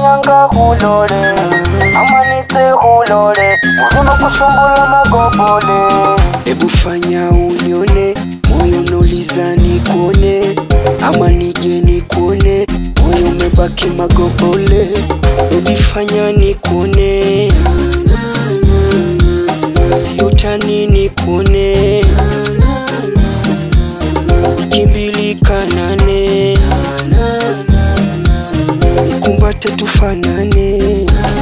nyanga hulole amanite hulole ulima kusumbula magobole Hebu fanya unione, moyo nauliza nikuone, ama nije nikuone, moyo umebaki magobole. Baby fanya nikuone, sio tani nikuone, wiki mbili kanane, nikumbate tufanane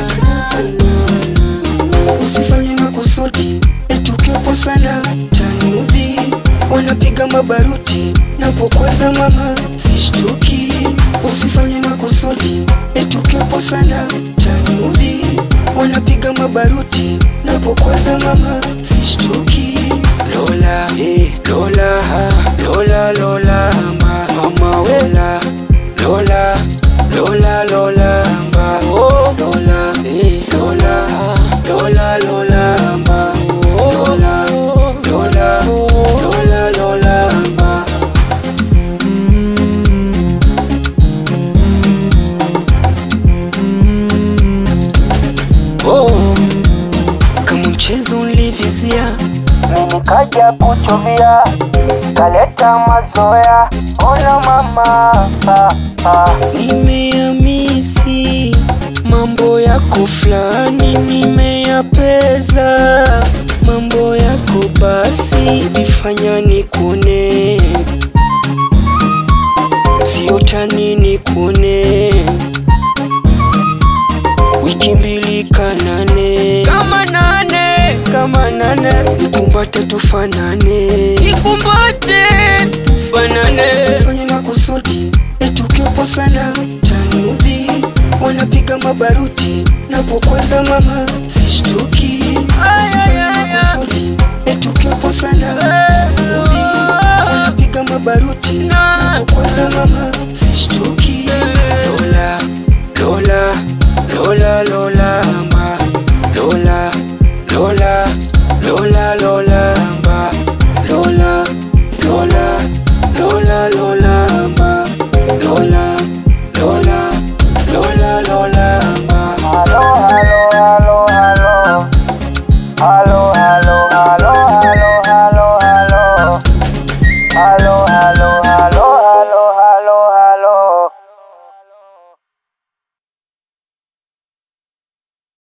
usifanye makusudi etukiwepo sana tanudhi wanapiga mabaruti napokwaza mama sishtuki usifanye makusudi etukiwepo sana tanudhi wanapiga mabaruti napokwaza mama sishtuki lola eh, lola ha, lola lola ma, mama wela lola lola lola ma, oh, lola eh, lola lola lola ma, lola lola lola lola ma. Oh, kama mchezo ulivizia mimi kaja kuchovia kaleta mazoea ona mama ah, ah. Nimeamisi mambo yako fulani, nimeyapeza mambo yako basi, bifanya nikuone, sio tani nikuone, wiki mbili kanane kama nane kama nane, nikumbate tufanane, nikumbate tufanane, usifanye makusudi etukiwepo sana tanudhi wanapiga mabaruti napokwaza mama sishtuki usifanye makusudi etukiwepo sana tanudhi wanapiga mabaruti napokwaza mama